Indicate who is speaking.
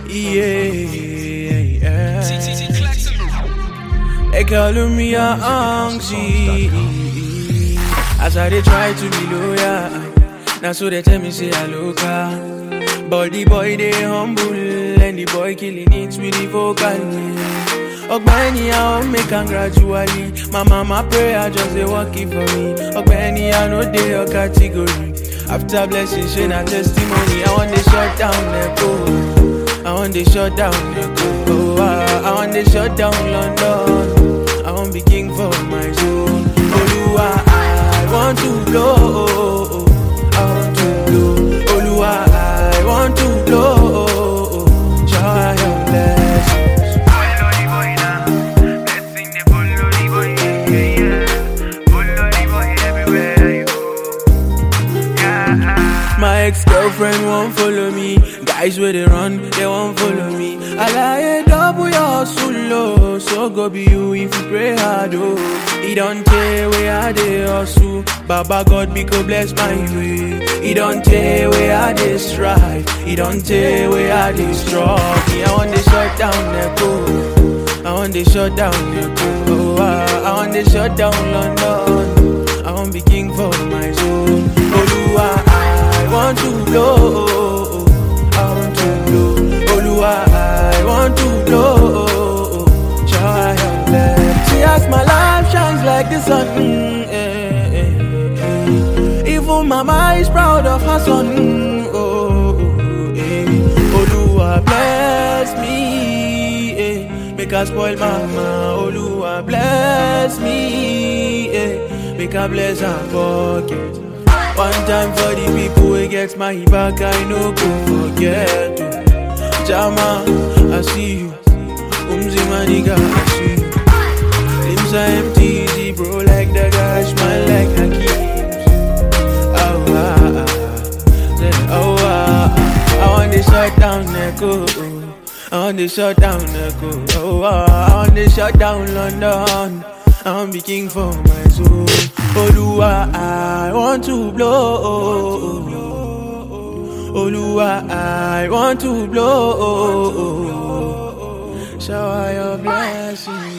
Speaker 1: Yeah. They calling me a anxiety. As I they try to be loyal. Now so they tell me say I look But the boy they humble and the boy killing it with the vocal. Ogbeni I want me gradually. My mama pray I just they work it for me. Ogbeni I know they your category. After blessing, share na testimony. I want to shut down the go. I want to shut down the go. Oh, I, I want to shut down London. I want be king for my soul. Oluwa, I want to blow. I want to blow. Oluwa, I want to blow. Shower your blessings. My ex-girlfriend won't follow me. Guys where they run, they won't follow me. I lie double your hustle low. So go be you if you pray hard oh. He don't tell where I dey hustle. Baba God be go bless my way. He don't tell where I dey strive. He don't tell where I dey struggle. I want to shut down the go. I want to shut down the go. Oh, I, I want to shut down London. I want be king for my soul. Oluwa, I want to blow. I want to blow. Oluwa, I want to blow. Shower your blessings. See as my life shines like the sun. mm, eh, eh, eh. Even mama is proud of her son. mm, Oh, oh, eh. Oluwa bless me. Eh. Make her spoil mama. Oluwa bless me. Eh. Make her bless her pocket. One time for the people who get my back, I no go forget. oh. Jama, I see you. Umzi my nigga, I see you. Limbs are empty, easy, bro, like the guy, smile like Hakim. Oh, ah, ah. Say, oh, ah, ah. I want to shut down Neko. I want to shut down Neko. Oh, ah, I want to shut down London. I want be king for my soul. Oluwa, I want to blow. Oluwa, I want to blow. Shower your blessings.